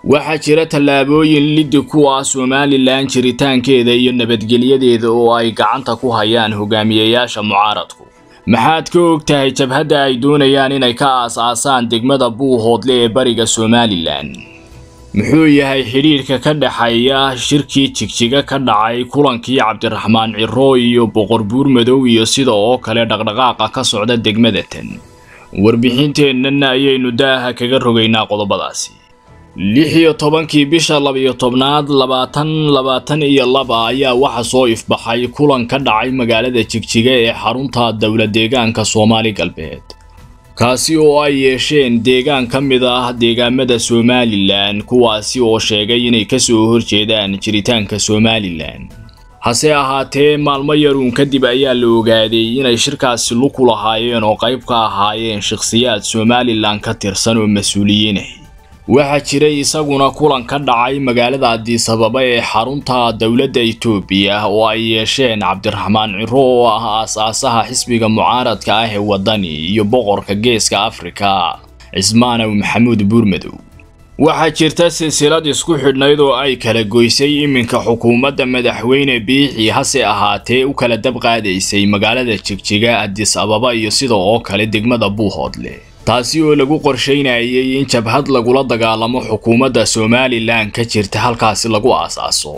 waxaa jira tallaabooyin liddi kuwa somalilan jiritaankeeda iyo nabadgelyadeeda oo ay gacanta ku hayaan hogaamiyayaasha mucaaradku maxaad ka og tahay jabhadda ay doonayaan inay ka aas-aasaan degmada buuhoodle ee bariga somalilan muxuu yahay xidhiirka ka dhexeeya shirkii jigjiga ka dhacay kulankii cabdiraxmaan ciro iyo boqor buur madow iyo sida oo kale dhaqdhaqaaqa ka socda degmada tan warbixinteennana ayaynu daaha kaga rogaynaa qodobadaasi lix iyo tobankii bisha labiyo tobnaad labaatan labaatan iyo laba ayaa waxa soo ifbaxay kulan ka dhacay magaalada jigjiga ee xarunta dowla deegaanka soomaali galbeed kaasi oo ay yeesheen deegaan ka mid ah deegaamada somalilan kuwaasi oo sheegay inay kasoo horjeedaan jiritaanka somalilan hase ahaatee maalmo yaruun kadib ayaa la ogaaday inay shirkaasi luku lahaayeen oo qayb ka ahaayeen shakhsiyaad somalilan ka tirsan oo mas-uuliyiin ah waxaa jiray isaguna kulan ka dhacay magaalada addiisababa ee xarunta dowladda itoobiya oo ay yeesheen cabdiraxmaan ciro oo ah aas-aasaha xisbiga mucaaradka ah ee waddani iyo boqorka geeska afrika cismaanow maxamuud buurmadow waxaa jirta silsilad isku xidhnayd oo ay kala goysay iminka xukuumadda madaxweyne biixi hase ahaatee u kala dab qaadaysay magaalada jigjiga addis ababa iyo sida oo kale degmada buuhoodle taasi oo lagu qorsheynayay in jabhad lagula dagaalamo xukuumadda somalilan ka jirta halkaasi lagu aas-aaso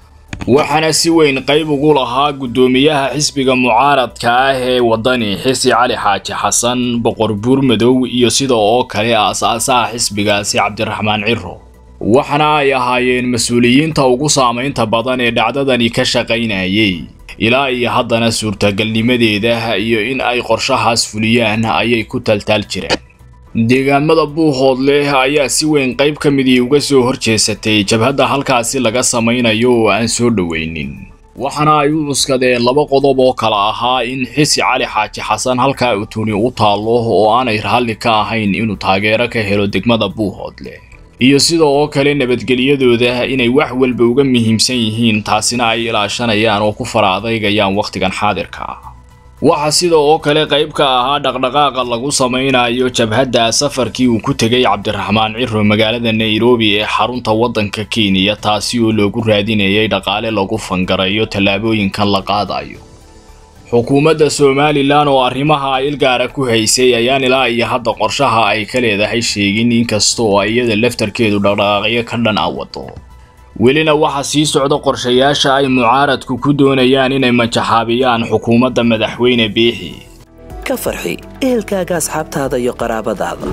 waxaana si weyn qayb ugu lahaa guddoomiyaha xisbiga mucaaradka ah ee waddani xisi cali xaaji xasan boqor buurmadow iyo sida oo kale aas-aasaha xisbigaasi cabdiraxmaan ciro waxaana ay ahaayeen mas-uuliyiinta ugu saamaynta badan ee dhacdadani ka shaqaynayay ilaa iyo haddana suurtagalnimadeeda iyo in ay qorshahaas fuliyaan ayay ku taltaal jireen deegaamada buuhoodle ayaa si weyn qayb ka midii uga soo horjeesatay jabhadda halkaasi laga samaynayo oo aan soo dhoweynin waxaana ay u cuskadeen laba qodob oo kale ahaa in xisi cali xaaji xasan halkaa utuni u taallo oo aanay raalli ka ahayn inuu taageero ka helo degmada buuhoodle iyo sida oo kale nabadgelyadooda inay wax walba uga muhiimsan yihiin taasina ay ilaashanayaan oo ku fara adeygayaan wakhtigan xaadirka ah waxaa sida oo kale qayb ka ahaa dhaqdhaqaaqa lagu samaynayo jabhadda safarkii uu ku tegay cabdiraxmaan ciro magaalada nairobi ee xarunta waddanka kenya taasi oo loogu raadinayay dhaqaale lagu fangarayo tallaabooyinkan la qaadayo xukuumadda somalilan oo arrimaha ilgaara ku haysay ayaan ilaa iyo hadda qorshaha ay ka leedahay sheegin inkastoo iyada laftarkeedu dhaqdhaqaaqyo ka dhan a wado welina waxaa sii socda qorshayaasha ay mucaaradku ku doonayaan inay majaxaabiyaan xukuumadda madaxweyne biixi ka farxi ehelkaaga asxaabtaada iyo qaraabadaada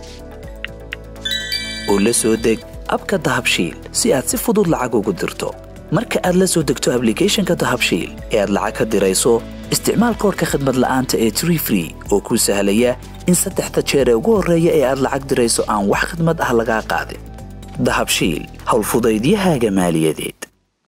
oo la soo deg abka dahabshiil si aad si fudud lacag ugu dirto marka aad la soo degto ablicathonka dahabshiil ee aad lacag ka dirayso isticmaal koorka khadmad la'aanta ee tree free oo kuu sahlaya in saddexda jeer ee ugu horreeya ee aad lacag dirayso aan wax khidmad ah lagaa qaadin dahabshiil howlfudaydiyahaaga maaliyadeed